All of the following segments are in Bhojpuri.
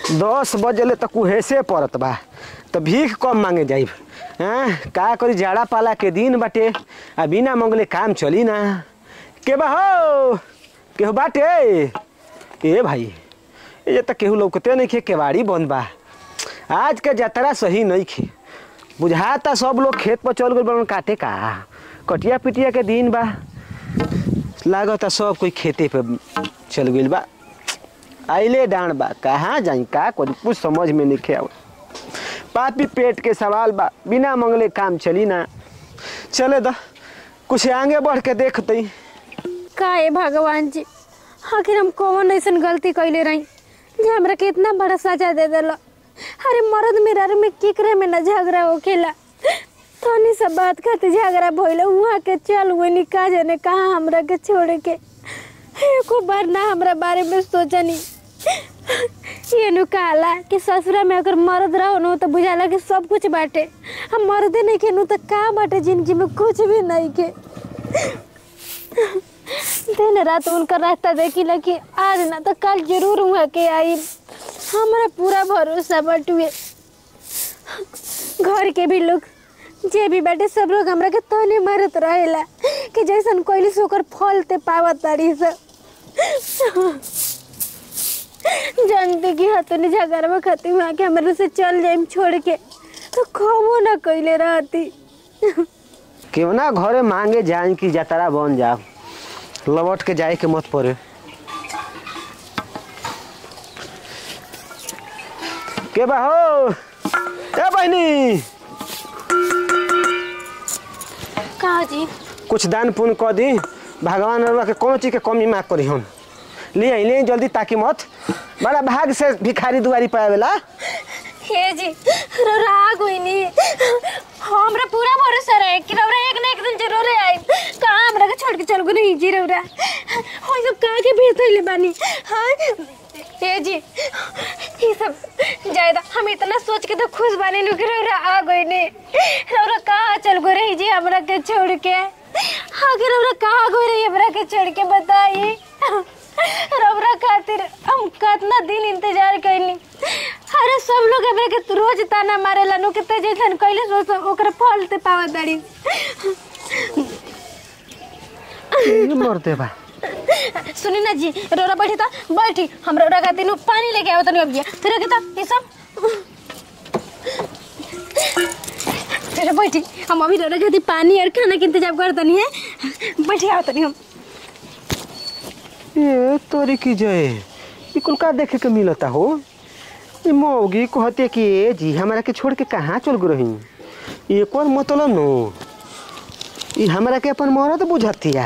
दस बजले तक कुहेसे पड़त बा तो भीख कम मांगे जाइब हैं का करी जाड़ा पाला के दिन बाटे आ बिना मंगले काम चली ना के बा हो केहू बाटे ए भाई ये तो केहू लौकते नहीं खे केवाड़ी बंद बा आज के जतरा सही नहीं खे बुझाता सब लोग खेत पर चल गए बन काटे का कटिया पिटिया के दिन बा लागता सब कोई खेते पे चल गइल बा आइले डांड बा कहाँ जाई का करी कुछ समझ में नहीं आव पापी पेट के सवाल बा बिना मंगले काम चली ना चले द कुछ आगे बढ़ के देखते का है भगवान जी आखिर हम कौन ऐसन गलती कैले रही जे हमरा के इतना बड़ा सजा दे दिल अरे मर्द मेरा में केकरे में न झगड़ा होखेला तनी सब बात खातिर झगड़ा भइल वहाँ के चल गई का जाने कहाँ हमरा के छोड़ के एको बार ना हमरा बारे में सोचनी ये नु कहला कि ससुरा में अगर मर्द रहो नु तो बुझाला कि सब कुछ बाटे हम मर्दे नहीं के नु तो का बाटे जिंदगी में कुछ भी नहीं के दिन रात उनका रास्ता देखी कि आज ना तो कल जरूर वहाँ के आई हमारा पूरा भरोसा बटुए घर के भी लोग जे भी बाटे सब लोग हमरा के तने मारत रहेला कि जैसन कोई सोकर फल ते पावत तारी सब जानते कि हतनी झगड़वा खाती वहाँ के हमारे से चल जाइम छोड़ के तो खबो ना कैले रहती क्यों ना घरे मांगे जाए कि जतरा बन जाओ लौट के जाए के मत पड़े के बा हो ए बहनी कहा जी कुछ दान पुण्य कर दी भगवान अरुआ के कोनो चीज के कमी माफ करी हम ले आई ले आई जल्दी ताकि मत बड़ा भाग से भिखारी दुआरी पे आवेला हे जी रौरा आ गई नी हमरा पूरा भरोसा रहे कि रौरा एक ना एक दिन जरूर आई कहाँ हमरा के छोड़ के चल गई नहीं जी रौरा हो सब कहाँ के भेज थैले बानी हाँ हे जी ये सब जायदा हम इतना सोच के तो खुश बानी नु कि रौरा आ गई नी रौरा कहाँ चल गई रही जी हमरा के छोड़ के आखिर रौरा कहाँ गई रही हमरा के छोड़ के बताई रौरा खातिर हम कितना दिन इंतजार कैली अरे सब लोग हमरा के रोज ताना मारेला नु किते जैसन कैले सोच ओकर फल ते पावत दाड़ी मरते बा सुनी ना जी रोरा बैठी तो बैठी हम रोरा खातिर नु पानी लेके आओ तनी अभी फिर के तो ये सब फिर बैठी हम अभी रोरा खातिर पानी और खाना के इंतजाम कर तनी है बैठी आओ तनी हम ये तोरी की जय ये कुल का देखे के मिलता हो ये मौगी कहते कि ए जी हमारा के छोड़ के कहाँ चल गई रही ये कौन मतलब नो ये हमारा के अपन मरद बुझतिया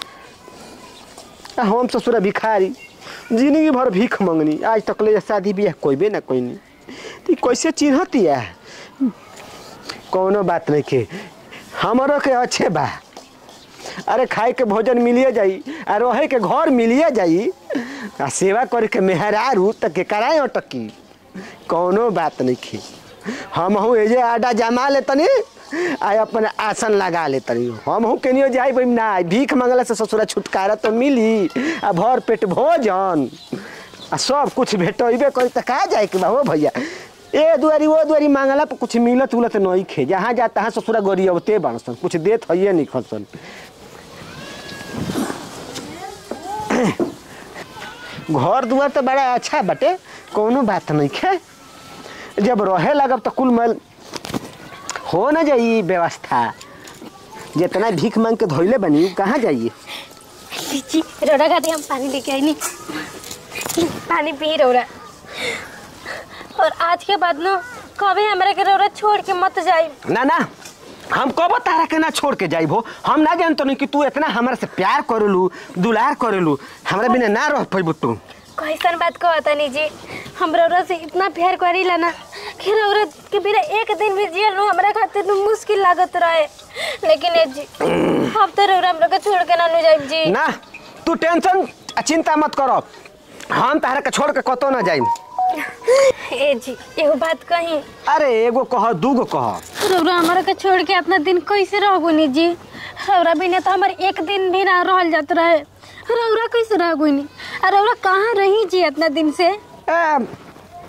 आ हम ससुरा भिखारी जिंदगी भर भीख मंगनी आज तक ले शादी बियाह कोई ना कोई नहीं तो ये कैसे चिन्हतिया कौनो बात नहीं के हमारो के अच्छे बा अरे खाए के भोजन मिलिए जाई आ रहे के घर मिलिए जाई आ सेवा करे के मेहरारू तक के कराए अटकी कौनो बात नहीं खी हम हूँ एजे आडा जमा ले तनी आ अपन आसन लगा ले तनी हम हूँ केनियो जाई बम ना भीख मंगला से ससुरा छुटकारा तो मिली आ भर पेट भोजन आ सब कुछ भेटबे करी त का जाए के बा हो भैया ए दुआरी वो दुआरी मांगला पर कुछ मिलत उलत नहीं खे जहाँ जा तहाँ ससुरा गरियबते बाड़सन कुछ देत हइए नहीं खसन घर दुआर तो बड़ा अच्छा बटे कोनो बात नहीं खे जब रहे लगब तो कुल मैल हो ना जाई व्यवस्था जितना भीख मांग के धोइले बनी कहाँ जाइए जी रोरा खातिर हम पानी लेके आई नी पानी पी रोरा और आज के बाद ना कभी हमरा के रोरा छोड़ के मत जाई ना ना हम कब तारा के ना छोड़ के जाइबो हम ना जानतो नहीं कि तू इतना हमारे से प्यार करेलू दुलार करेलू हमरा बिना ना रह पैबू तू कैसन बात कहता नहीं जी हम रौरा से इतना प्यार करीला ना कि रौरा के बिना एक दिन भी जियल नु हमरा खातिर नु मुश्किल लागत रहे लेकिन ए जी अब तो रौरा हमरा के छोड़ के ना नु जाइब जी ना तू टेंशन आ चिंता मत करो हम तारा के छोड़ के कतो ना जाइम ए जी एगो बात कही अरे एगो कह दूगो कह रौरा हमरा के छोड़ के अपना दिन कैसे रहबो नी जी रौरा बिना तो हमार एक दिन भी ना रहल जात रहे रौरा कैसे रहबो नी और रौरा कहाँ रही जी इतना दिन से ए,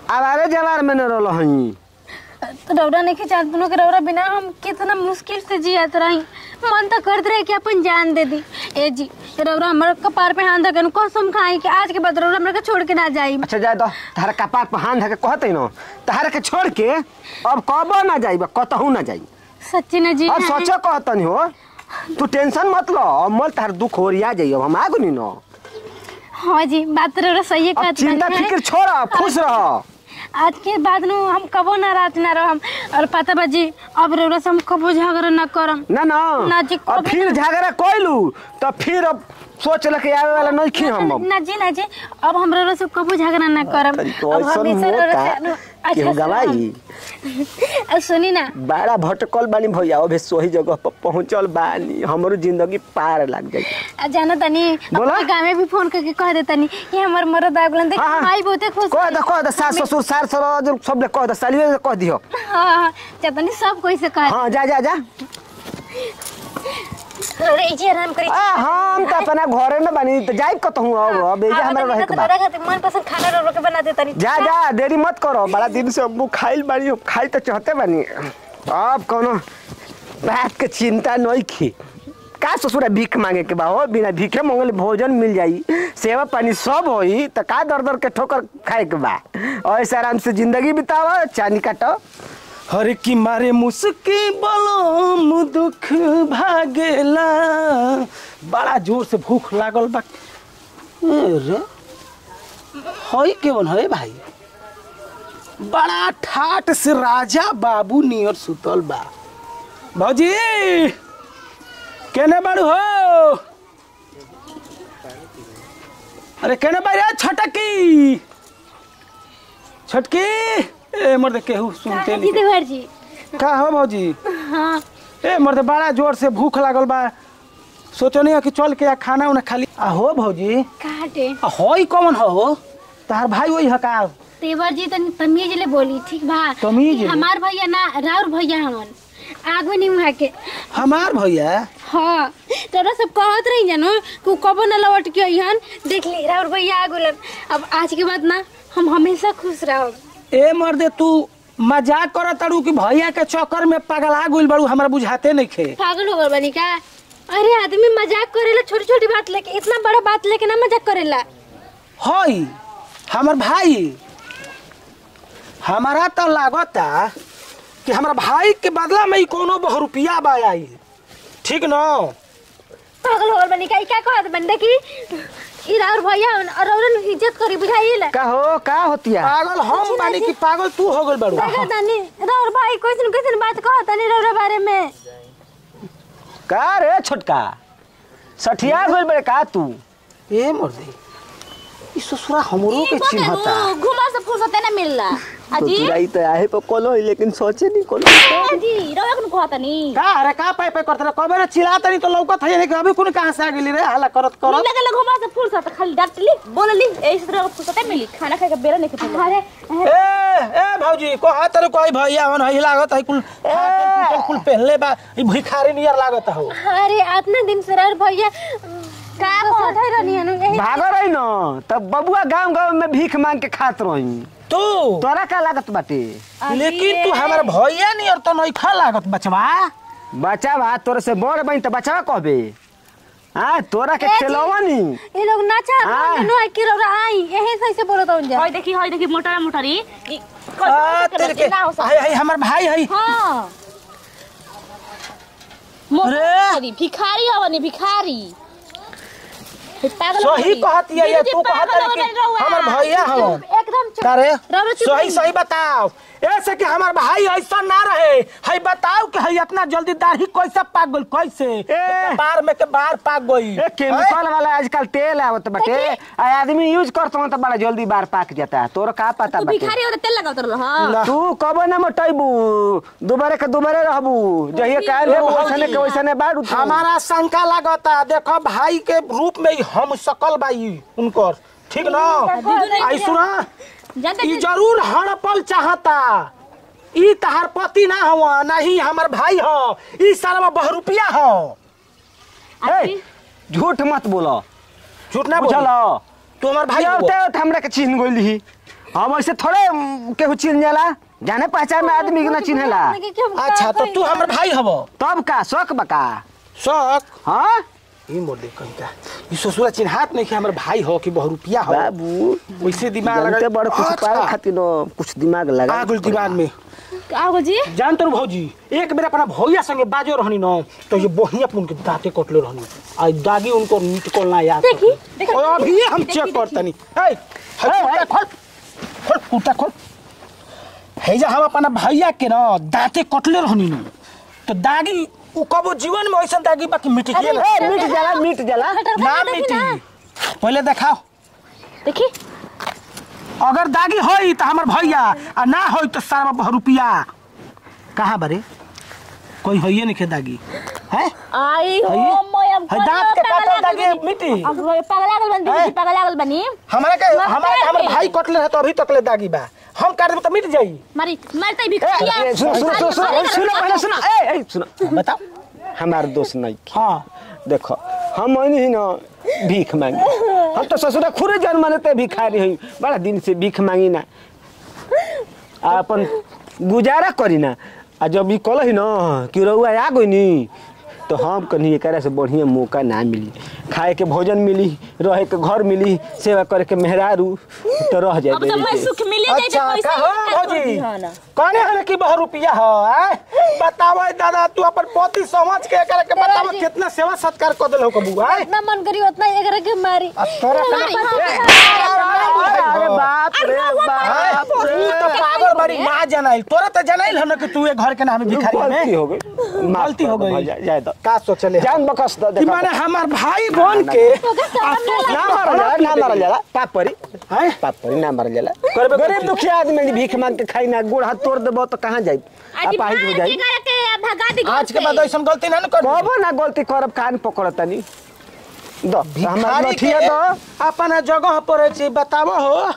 आवारे जवार में न रहल हई रौरा नहीं खिंचा दोनों के रौरा बिना हम कितना मुश्किल से जियत रही मन तो करत रहे कि अपन जान दे दी ए जी रौरा हमर कपार पे हाथ धके कसम खाई कि आज के बाद रौरा हमरा के छोड़ के ना जाई अच्छा जाए दो तहरा कपार पर हाथ धके कहते न तहरा के छोड़ के अब कबो ना जाई कतहू ना जाई सच्ची ना जी अब सोचो कहतनी हो तू टेंशन मत लो अब मल तार दुख होरिया जाई अब हम आगु नी न हाँ जी बात रौरा सही अब कहत चिंता बानी। फिक्र छोड़ खुश रह आज के बाद नु हम कबो ना रात ना रहम और पता बाजी अब रौरा से हम कबो झगड़ा ना करम ना ना ना जी, अब कभी फिर ना। झगड़ा कोइलू तो फिर अब सोच ल के आवे वाला नहीं खी हम अब ना जी ना जी अब हम रौरा से कबो झगड़ा ना करम तरी तो अब ऐसन हमेशा मोह रौरा का से नु कि अच्छा हम से गवाई रहम। अब सुनी ना बड़ा भटकल बानी भैया अबे सही जगह पर पहुंचल बानी हमरो जिंदगी पार लग जाई आ जाना तनी बोला? अपने गाँव में भी फोन करके कह दे तनी कि हमर मरद आ गेलन देख हाँ, हाँ। भाई बहुते खुश कह दे कह दे सास ससुर सार सर सब ले कह दे सालिए से कह दियो हाँ हाँ चतनी सब कोई से कह हां जा जा जा रे जी आराम करी आ हम त अपना घरे में बानी त जाई कतहू अब अब एजे हमरा रहे के बा तोरा खातिर मन पसंद खाना रो रो के बना दे तनी जा जा देरी मत करो बड़ा दिन से अब्बू खाइल बानी अब खाई तो चाहते बानी अब कोनो बात के चिंता नहीं की का ससुरा भीख मांगे के बा हो बिना भीखे मंगल भोजन मिल जाई सेवा पानी सब होई त का दर दर के ठोकर खाए के बा और ऐसे आराम से जिंदगी बिताओ चानी काटो हर की मारे मुस्की बलम दुख भागेला बड़ा जोर से भूख लागल बा रे हई केवन है भाई बड़ा ठाट से राजा बाबू नियर सुतल बा भौजी केने बाड़ू हो अरे केने बाड़ी छटकी छटकी ए मर्द केहू सुनते जी नहीं देवर जी का हो भौजी हाँ ए मर्द बड़ा जोर से भूख लागल बा सोचो नहीं कि चल के आ खाना उना खाली आ हो भौजी काटे आ होई कौन हो तार भाई वही हका देवर जी तनी तमीज ले बोली ठीक बा तमीज ले? हमार भैया ना राउर भैया हमन आगो नहीं वहाँ के हमार भैया हाँ तोरा सब कहत रही जानो कि उ कबो न लौट के अइहन देख ली राउर भैया आ गेलन अब आज के बाद ना हम हमेशा खुश रहब ए मर्दे तू मजाक कर तारू कि भैया के चक्कर में पगला गइल बाड़ू हमरा बुझाते नहीं खे पागल हो गल बनी का अरे आदमी मजाक करेला छोटी छोटी बात लेके इतना बड़ा बात लेके ना मजाक करेला हई हमर भाई हमारा तो लागता कि हमारा भाई के बदला में ही कोनो बहु रुपया बा आई ठीक न पागल हो गल बनी का ई का कहत बनी देखी ई राउर भैया हवन, और औरन इज्जत करी बुझाइला का हो का होतिया पागल हम बानी कि पागल तू हो गइल बाड़ू देखा तानी राउर भाई कैसन कैसन बात कहत तानी राउर बारे में का रे छोटका सठिया गइल बड़े का तू ए मर्दे ई ससुरा हमरो के चिन्हता घुमा से फुर्सते ना मिलला तो अजी तुराई तो आहे पर कोलो लेकिन सोचे नहीं कोलो अजी रवा कन कहतनी का अरे का पाई पाई करत कबे रे चिल्लाता नहीं तो लौकत है नहीं कि अभी कोन कहां से आ गेली रे हल्ला करत करत मिलने के घुमा से फुर्सत खाली डांटली बोलली ऐसे तरह फुर्सते मिली खाना खाए के बेरा नहीं के अरे ए ए भौजी को हाथ रे कोई भैया हन हई लागत है कुल कुल कुल पहले बा ई भिखारी नियर लागत हो अरे इतना दिन से राउर भैया का कहत है रहनी हनु यही भागो रही न तब बबुआ गांव गांव में भीख मांग के खात रही तू तोरा का लागत बाटे लेकिन तू हमार भैया नियर तो नहीं खा लागत बचवा बच्चा बा तोरे से बड़ बनी तो बच्चा कहबे हाँ तोरा के ए जी। खेलवा नी ये लोग नाचा हाँ। नो आई कि रौरा आई यही सही से बोलत हूं जा हई देखी हई देखी मोटरा मोटरी ई आ तेरे के ना हो सकता हई हई हमार भाई हई हां मोटरी भिखारी हवनी भिखारी हे पागल सही हवनी। कहत ये दीदी, तू कहत पागल है कि हवनी रउआ। हमार भैया हवन एकदम चुप का रे रौरा चुप सही रही। सही बताओ ऐसे कि हमार भाई ऐसा ना रहे हई बताओ कि हई इतना जल्दी दाढ़ी कैसे पाक गइल कैसे ए। बार में के बार पाक गई ए केमिकल वाला आजकल तेल आवत बाटे आ आदमी यूज करत तो बड़ा जल्दी बार पाक जाता है तोरा का पता तू बाटे भिखारी हो तेल लगावत रहल हां तू कबो ना मोटैबू दुबारे के दुबारे रहबू जहिए काल ए हो भौजी, वैसने के वैसने बाड़ू तू। हमारा शंका लगता देखो भाई के रूप में ही हम सकल बाई उनकर ठीक ना आई सुना जानते ई जरूर हड़पल चाहता ई तहार पति ना हवा नहीं हमार भाई हो ई सारा बहुरुपिया हो ए, झूठ मत बोलो झूठ ना बुझल बोल तू हमार भाई भाई हो होते होते हमरा के चिन्ह गइली हम ऐसे थोड़े उम, केहू चिन्ह जाला जाने पहचान में आदमी के ना चिन्हेला अच्छा तो तू हमर भाई हब तब का शौक बका शौक हाँ ई मोर देख कहीं का ई ससुरा चिन्हात नहीं कि हमर भाई हो कि बहुरुपिया हो बाबू वैसे दिमाग जानते लगा बड़ कुछ पावे खातिर न कुछ दिमाग लगा आगुल दिमाग में आओ जी जान तो भौजी एक बेर अपना भैया संगे बाजो रहनी न तो ये बढ़िया पुन के दांते कटले रहनी आ दागी उनको नीट कोलना याद देखी, करती। देखा- और अभी हम चेक करतनी ए खोल खोल खोल फूटा खोल हैजा हम अपना भैया के न दांते कटले रहनी न तो दागी उ कबो जीवन में ऐसा दागी बाकी मिट ए, गेल मिट जाला मिट जाला ना मिटी पहले देखाओ देखी अगर दागी होई तो हमर भैया आ ना होई तो सारा बहु रुपया कहाँ बरे कोई होइए नहीं खे दागी है आई हो हइये? मैं हम है दांत के काटल दागी मिटी अब पगला गल बनी हैं? पगला गल बनी हमारा के मत हमारा के हमर काटे। भाई कटले है तो अभी तक ले दागी बा हम काट देब तो मिट जाई मारी मारते भी ए, सुनो सुनो सुनो सुनो सुनो पहले सुनो ए ए सुनो बताओ हमार दोस्त नहीं हाँ देखो हम ही ना भीख मांगी हम तो ससुरा खुरे जन मानते भिखारी हई बड़ा दिन से भीख मांगी ना आ अपन गुजारा करी ना आ जब ई कल ना कि रउआ आ गई नी तो हम कहीं एकरा से बढ़िया मौका ना मिली खाए के भोजन मिली रहे के घर मिली सेवा करे के मेहरारू तो रह जाए अब तो मैं सुख मिले जाए अच्छा तो का हो भौजी ना कौने हमें की बहु रुपया हो आय बताओ दादा तू अपन पोती समझ के एकरा के बताओ कितना सेवा सत्कार कर देल हो कबू आय जितना मन करी उतना एकरा के मारी आ तोरा मारी, अरे बाप रे बाप तू तो पागल बड़ी ना जनाइल तोरा तो जनाइल हम कि तू ये घर के नाम भिखारी गलती में हो गई माफ गलती कर हो दो गई। भाई, जा- जाए दो का सोचले जान बकस दो कि देखो माने हमार भाई बन के आ तू ना मारल जाला ना मारल जाला पाप परी हैं पाप परी ना मारल जाला करबे गरीब करती। दुखिया आदमी के भीख मांग के खाई ना गोड़ हाथ तोड़ देबो तो कहाँ जाई आप आहिज हो जाई भगा दी आज के बाद ऐसा गलती ना न कर कबो ना गलती करब कान पकड़तनी दो हमार भिखारी लठिया के दो अपन जगह पर छी बताबो हो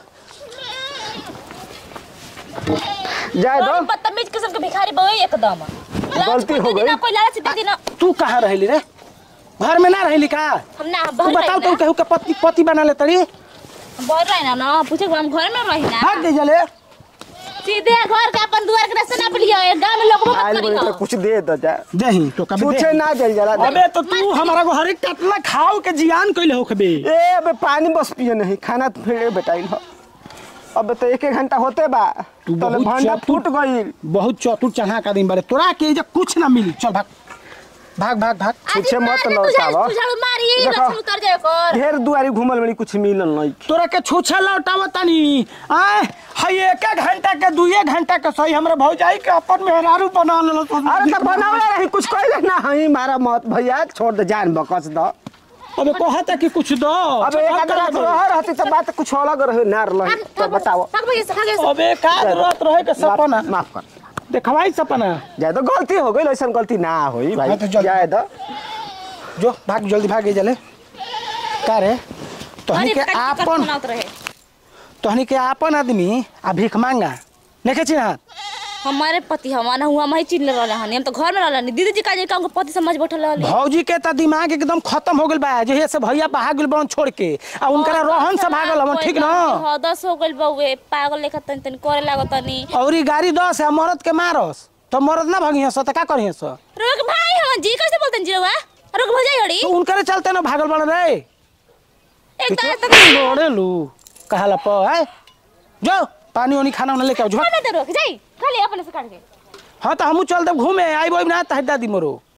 जाए दो बदतमीज किस्म के भिखारी बवे एकदम गलती हो गई। कोई लालच दे दी ना तू कहाँ रहली रे घर में ना रहली का हम ना तू बाहर बताओ रही तू कहू के पति पति बना ले तड़ी ना बाहर रही ना ना पूछे हम घर में रही ना भाग दे जले सीधे घर के अपन दुआर के रास्ते नाप लिया गांव में लोग आइल मत बोले करी तो कुछ दे दो जा दही तो कभी पूछे दे ना जल जाला अबे तो तू हमारा को हरेक कटला खाओ के जियान कइले हो खबे ए अबे पानी बस पिए नहीं खाना तो फिर बेटाइल हो अब तो एक एक घंटा होते बा तू तो बहुत भांडा चतुर- फूट गई बहुत चतुर चढ़ा का दिन बारे तोरा के जे कुछ ना मिली चल भाग भाग भाग भाग छुछे मत लौटावा झाड़ू मारी देखो। लक्षण उतर जाए कर ढेर दुआरी घूमल बड़ी कुछ मिलल नहीं तोरा के छूछा लौटाव तनी आय हई एक एक घंटा के दुए घंटा के सही हमरा भौजाई के अपन मेहरारू बना लेलो अरे तो बनावले रही कुछ कहले ना हई मारा मत भैया छोड़ दे जान बकस दो अबे कहता कि कुछ दो अब एक अगर रह रहती तो बात कुछ अलग रहे ना रही तो बताओ भाग भैया से भाग अबे का जरूरत रहे के सपना माफ- माफ कर देखवाई सपना जाए तो गलती हो गई ऐसा गलती ना होई भाई हाँ तो जल्दी। जाए दो जो भाग जल्दी भाग जले का रे तोहनी अरे के कट कट आपन बनावत रहे तोहनी के आपन आदमी आ भीख मांगा देखे छी ना हमारे पति हमारा हुआ हम ही चिन्ह रहले हनी हम तो घर में रहले दीदी जी का जे काम पति समझ बैठल रहली भौजी के त दिमाग एकदम खत्म हो गेल बा जे से भैया भाग गेल बन छोड़ के आ उनकरा रोहन से भागल हमन ठीक न हां दस हो गेल बउए पागल लेखा तनी तनी करे लागत तनी औरी गाड़ी दस है मरद के मारस तो मरद ना भगिया सो त का करिए सो रुक भाई हम जी कैसे बोलतन जी रवा रुक भजाई हड़ी तो उनकरे चलते ना भागल बन रे एक दास तक लोड़े लू कहाला प है जो पानी वानी खाना वाना लेके आओ झोक खाने दे रुक जाई खाली अपने से काट के हाँ तो हमू चल देब घूमे आई बोब ना तहदा दी मोरो